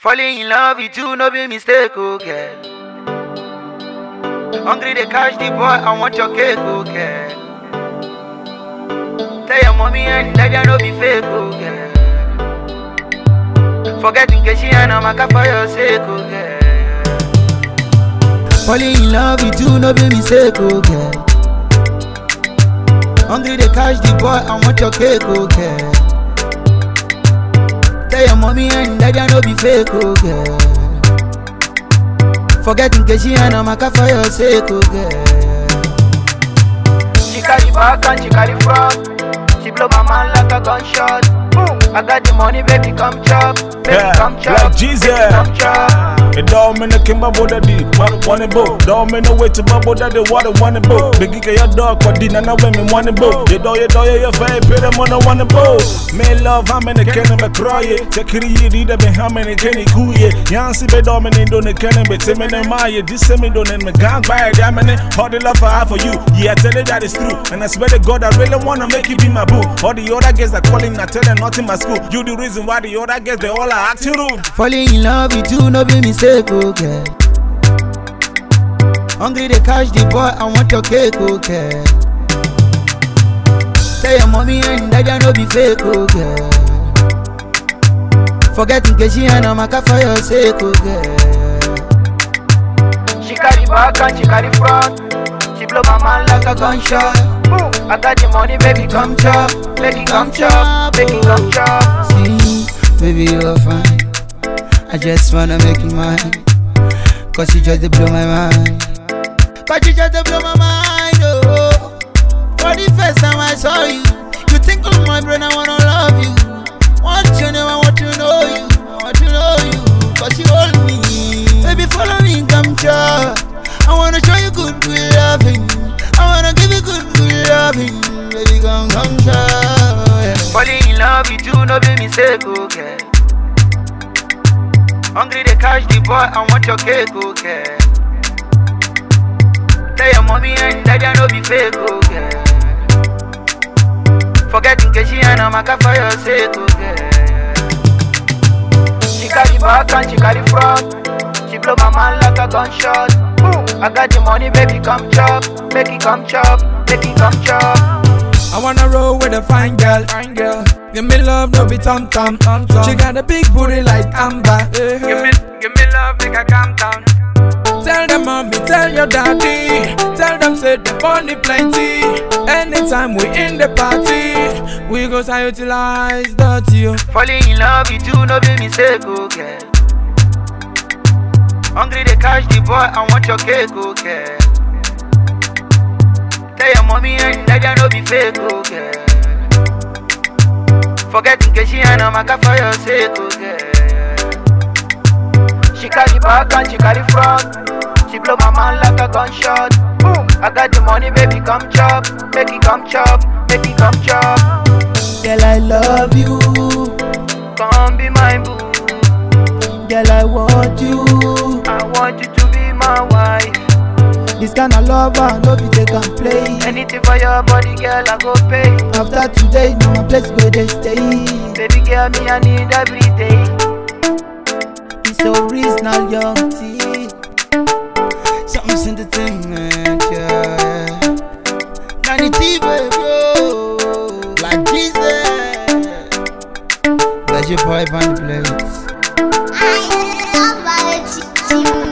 Falling in love with you, no be mistake, oh girl. Hungry they catch the boy, I want your cake, oh girl. Tell your mommy and daddy no be fake, oh girl. Forgetting Keshi and Amaka for your sake, oh girl. Falling in love with you, no be mistake, oh girl. Hungry they catch the boy, I want your cake, oh girl. Tell your mommy and daddy no be fake, oh girl. Forgetting Keshi and Amaka for your sake, oh girl. She carry back and she carry front. She blow my man like a gunshot. Boom. I got the money, baby, come chop. Baby, Yeah, come chop. like Jesus. Baby, come chop. It don't mean the king babo that di one one bo. Don't mean no way to babo that the water one bo. Big get your dog for dinner now when me one bo. You do you do you your fame pay them on the one bo. Me love how many can me cry it. Check it you need me how many can you cool ye. Yansi be dominant don't can be timid and my this me don't me gang by damn it. All the love I have for you. Yeah, tell it that is true. And I swear to God I really wanna make you be my boo. All the other girls are calling I tell them not in my school. You the reason why the other girls they all are acting rude. Falling in love with you, no be mistake, oh girl. Hungry they catch the boy, I want your cake, oh girl. Tell your mommy and daddy no be fake, oh girl. Forgetting Keshi and Amaka for your sake, oh girl. She carry back and she carry front. She blow my man like a gunshot. Boom. I got the money, baby, come chop. Make it come chop. Make it come chop. See, baby, you're fine. I just wanna make you mine. Cause you just dey blow my mind. But you just dey blow my mind, oh. For the first time I saw you, you think of my brain, I wanna love you. Want your name, I want to know you. I want to know you. Cause you hold me. Baby, follow me, come chop. I wanna show you good, good loving. I wanna give you good, good loving. Baby, come, come chop. Yeah. Falling in love with you, no be mistake, okay. Hungry they catch the boy, I want your cake, okay. Tell your mommy and daddy no be fake, okay. Forgetting Keshi and Amaka for your sake, okay. She carry back and she carry front. She blow my man like a gunshot. Boom. I got the money, baby, come chop. Make it come chop. Make it come chop. I wanna roll with a fine girl, fine girl. Give me love, no be tom tom. She got a big booty like Amber. Give me, give me love, make I calm down. Tell them mommy, tell your daddy. Tell them say the money plenty. Anytime we in the party, we go to utilize that you. Falling in love with you, no be mistake, okay. Hungry they catch the boy, I want your cake, okay. Tell your mommy and daddy no be fake, okay. Forgetting Keshi and Amaka for your sake, okay. She carry back and she carry front. She blow my man like a gunshot. Boom! I got the money, baby, come chop. Make it come chop. Make it come chop. Girl, I love you. Come be my boo. Girl, I want you. I want you to be my wife. This kind of love, I know if they can play. Anything for your body, girl, I go pay. After today, now my place where they stay. Baby, girl, me, I need every day. It's original young tea. Something's entertainment, yeah. Danny T, bro. Like Jesus. Let your boy find the place. I love Variety TV.